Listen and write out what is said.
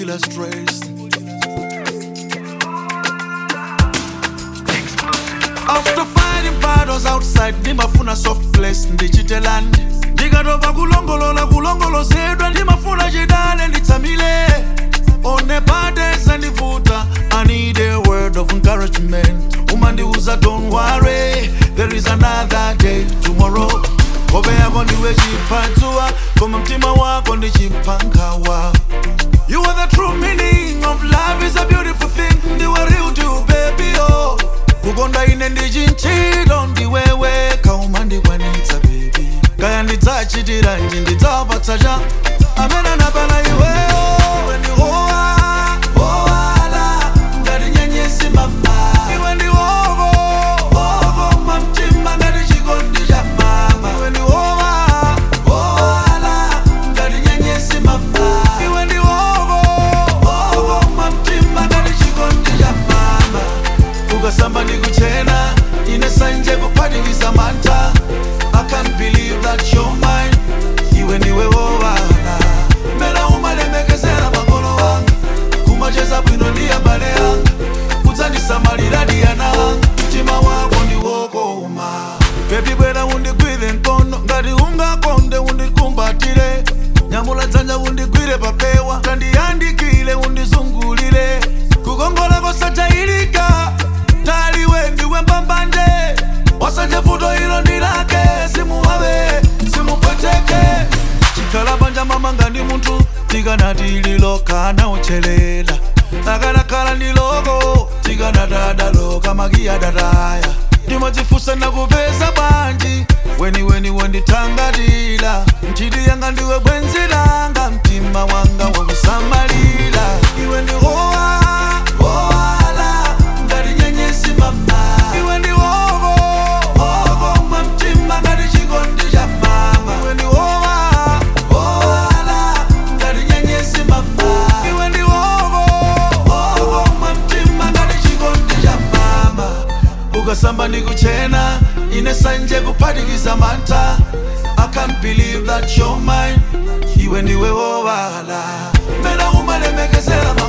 kulila stress after fighting battles outside ndimafuna soft place ndichitelani ndikatopa kulongolola kulongolozedwa ndimafuna chidale nditsamile one bades andivuta i need a word of encouragement umandiuza don't worry there is another day tomorrow hope yako ndiwe chipatsuwa koma mtima wako ndi chipankhawa You are the true meaning of love is a beautiful thing ndiwe real to baby oh kukonda ine ndichinchilo ndiwewe kauma ndikwanitsa baby kaya ndidzachitiranji ndidzapatsa cha amene anapala iweyo ndihowa howala ngati nyenyesi mama iwe ndihovo hovo mamtima ngati chikondi cha mama iwe ndihowa howala ngati nyenyesi mama iwe ndihovo hovo mamtima ngati chikondi cha mama ukasamba ndikuchena ine sanje kuphatikiza mantha i can't believe that you're mine iwe ndiwe wowala mbela umalemekezera makolo wanga kumacheza bwino ndi abale anga kudzandisamalira diyana anga mtima wako ndiwokoma bebi bwera undigwire mkono ngati ungakonde undikumbatire nyamula dzanja undigwire papewa tandiyandikile undizungulire kukongola kosachayilika taliwe ndiwe mbambanje wasanje vuto ilo ndilake simuwawe simupweteke chikhala panja mamanga ndi munthu tikanati lilokana uchelela akanakhala ndi loko tikanatadaloka makiya dataya ndimadzifusa nakupeza bwanji weniweni wendithangatira mchiti yanga ndiwe bwenzi langa mtima wanga wakusamalira iwe ndihowa howala ngati nyenyesi mama iwe ndihovo hovo mwa mtima ngati chikondi cha mama iwe ndihowa howala ngati nyenyesi mama iwe ndihovo hovo mwa mtima ngati chikondi cha mama ukasamba ndikuchena ine sanje kuphatikiza mantha i can't believe that you're mine iwe ndiwe wowala mbela umalemekezera